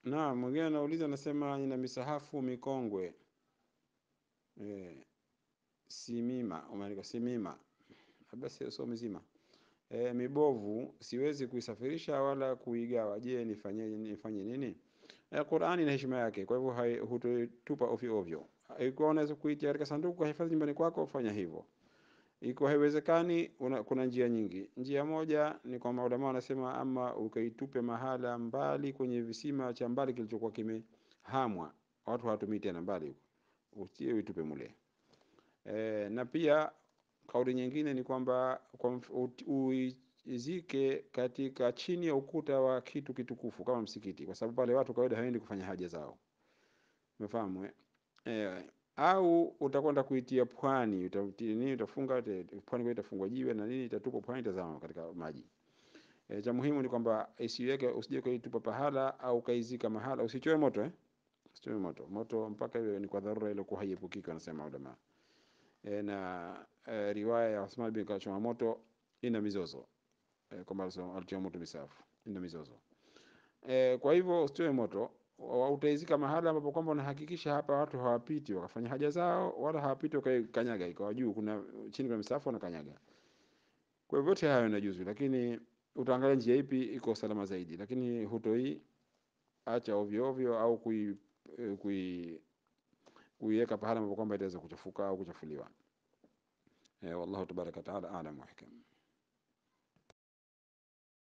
Na mwingine anauliza anasema, nina misahafu mikongwe e, simima, umeandika simima, labda sio sio mizima e, mibovu, siwezi kuisafirisha wala kuigawa. Je, nifanye nifanye nini? E, Qur'ani ina heshima yake, kwa hivyo hai- hutoitupa ovyo ovyo. Ikiwa unaweza kuitia katika sanduku hifadhi nyumbani kwako, fanya hivyo. Ikiwa haiwezekani, una- kuna njia nyingi. Njia moja ni kwa maulama wanasema, ama ukaitupe mahala mbali kwenye visima cha mbali kilichokuwa kimehamwa, watu hawatumii tena mbali huko, utie uitupe mule. E, na pia kauli nyingine ni kwamba kwa mf- ut- uizike katika chini ya ukuta wa kitu kitukufu kama msikiti, kwa sababu pale watu kawaida hawaendi kufanya haja zao, umefahamu eh? E, au utakwenda kuitia pwani, utatia nini, utafunga te- pwani, kwa itafungwa jiwe na nini, itatupwa pwani, tazama katika maji. E, cha muhimu ni kwamba isiweke, usije kaitupa pahala au kaizika mahala, usichoe moto eh? Usichoe moto, moto mpaka iwe ni kwa dharura iliyokuwa haiepukiki, wanasema ulama e, na e, riwaya ya Uthman bin kachoma moto ina mizozo e, kwamba alisema- alichoma moto misafu ina mizozo e, kwa hivyo usitoe moto wa- utaizika mahala ambapo kwamba unahakikisha hapa watu hawapiti wakafanya haja zao, wala hawapiti wakaikanyaga, ikawa juu kuna chini kuna misafu wanakanyaga. Kwa hivyo yote hayo inajuzu, lakini utaangalia njia ipi iko salama zaidi, lakini hutoi acha ovyo ovyo au kui eh, kui kuiweka pahala ambapo kwamba itaweza kuchafuka au kuchafuliwa. Eh, wallahu tabaraka wa taala alam wa hikam.